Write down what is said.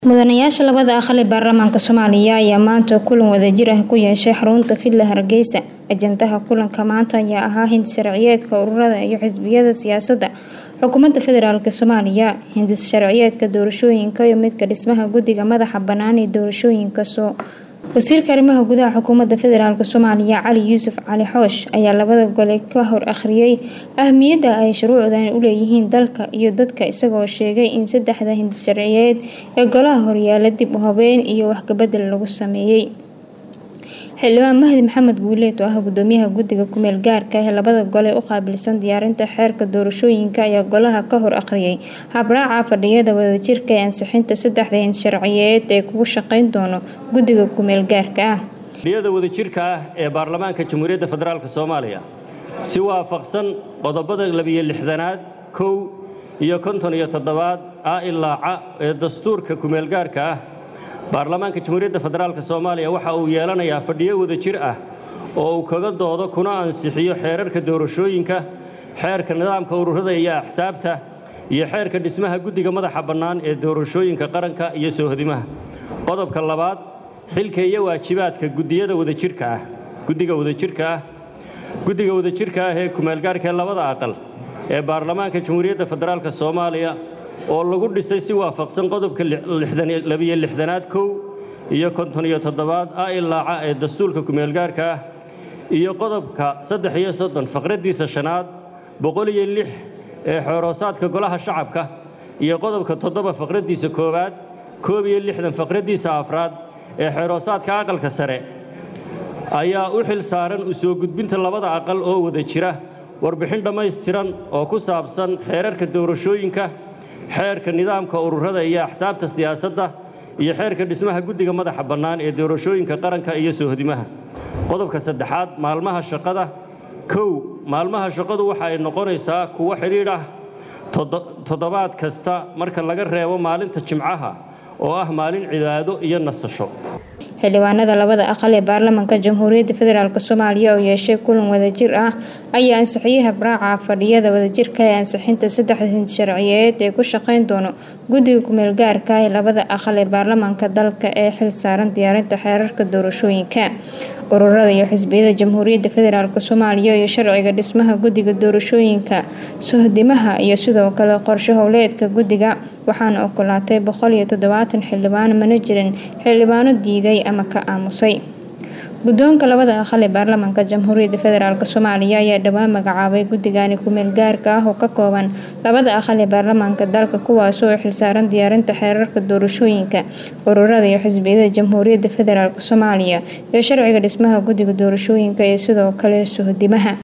mudanayaasha labada aqal ee baarlamaanka soomaaliya ayaa maanta kulan wadajir ah ku yeeshay xarunta villa hargeysa ajandaha kulanka maanta ayaa ahaa hindis sharciyeedka ururada iyo xisbiyada siyaasadda xukuumadda federaalk soomaaliya hindis sharciyeedka doorashooyinka iyo midka dhismaha guddiga madaxa bannaan ee doorashooyinka soo wasiirka arrimaha gudaha xukuumadda federaalk soomaaliya cali yuusuf cali xoosh ayaa labada gole ka hor akhriyay ahmiyadda ay shuruucdan u leeyihiin dalka iyo dadka isagoo sheegay in saddexda hindis sharciyeed ee golaha horyaala dib u habeyn iyo waxkabedel lagu sameeyey xildhibaan mahdi maxamed guuleed oo ah gudoomiyaha guddiga kumeel gaarka ee labada gole u qaabilsan diyaarinta xeerka doorashooyinka ayaa golaha ka hor akhriyay habraaca fadhiyada wadajirka ee ansixinta saddexda hindis sharciyeed ee kugu shaqeyn doono guddiga kumeel gaarka ah fadhiyada wadajirka ah ee baarlamaanka jamhuuriyadda federaalk soomaaliya si waafaqsan qodobada labiyo lixdanaad kow iyo konton iyo toddobaad a ilaaca ee dastuurka kumeel gaarka ah baarlamaanka jamhuuriyadda federaalk soomaaliya waxa uu yeelanayaa fadhiyo wadajir ah oo uu kaga doodo kuna ansixiyo xeerarka doorashooyinka xeerka nidaamka ururada iyo axsaabta iyo xeerka dhismaha guddiga madaxa bannaan ee doorashooyinka qaranka iyo soohodimaha qodobka labaad xilka iyo waajibaadka gudiyada wadajirka ah guddiga wadajirka ah guddiga wadajirka ah ee kumeelgaarka ee labada aqal ee baarlamaanka jamhuuriyadda federaalk soomaaliya oo lagu dhisay si waafaqsan qodobka labiyo lixdanaad kow iyo konton iyo toddobaad a ilaaca ee dastuurka kumeelgaarka ah iyo qodobka saddex iyo soddon faqraddiisa shanaad boqol iyo lix ee xooroosaadka golaha shacabka iyo qodobka toddoba faqraddiisa koowaad koob iyo lixdan faqraddiisa afraad ee xeeroosaadka aqalka sare ayaa u xil saaran u soo gudbinta labada aqal oo wada jira warbixin dhammaystiran oo ku saabsan xeerarka doorashooyinka xeerka nidaamka ururada iyo axsaabta siyaasadda iyo xeerka dhismaha guddiga madaxa bannaan ee doorashooyinka qaranka iyo soohodimaha qodobka saddexaad maalmaha shaqada kow maalmaha shaqadu waxa ay noqonaysaa kuwo xidhiidh ah toddobaad kasta marka laga reebo maalinta jimcaha oo ah maalin cibaado iyo nasasho xildhibaanada labada aqal ee baarlamaanka jamhuuriyadda federaalk soomaaliya oo yeeshay kulan wadajir ah ayaa ansixiyey habraaca fadhiyada wadajirka ee ansixinta saddexda hindis sharciyeed ee ku shaqeyn doono guddiga kumeel gaarka ee labada aqal ee baarlamaanka dalka ee xil saaran diyaarinta xeerarka doorashooyinka ururada iyo xisbiyada jamhuuriyadda federaalk soomaaliya iyo sharciga dhismaha guddiga doorashooyinka sohdimaha iyo sidoo kale qorshe howleedka guddiga waxaana ogolaatay boqol iyo toddobaatan xildhibaan mana jirin xildhibaano diiday ama ka aamusay guddoonka labada aqal ee baarlamaanka jamhuuriyadda federaalk soomaaliya ayaa dhowaan magacaabay guddigani kumeel gaarka ah oo ka kooban labada aqal ee baarlamaanka dalka kuwaasoo xilsaaran diyaarinta xeerarka doorashooyinka ururada iyo xisbiyada jamhuuriyadda federaalk soomaaliya iyo sharciga dhismaha guddiga doorashooyinka iyo sidoo kale sohdimaha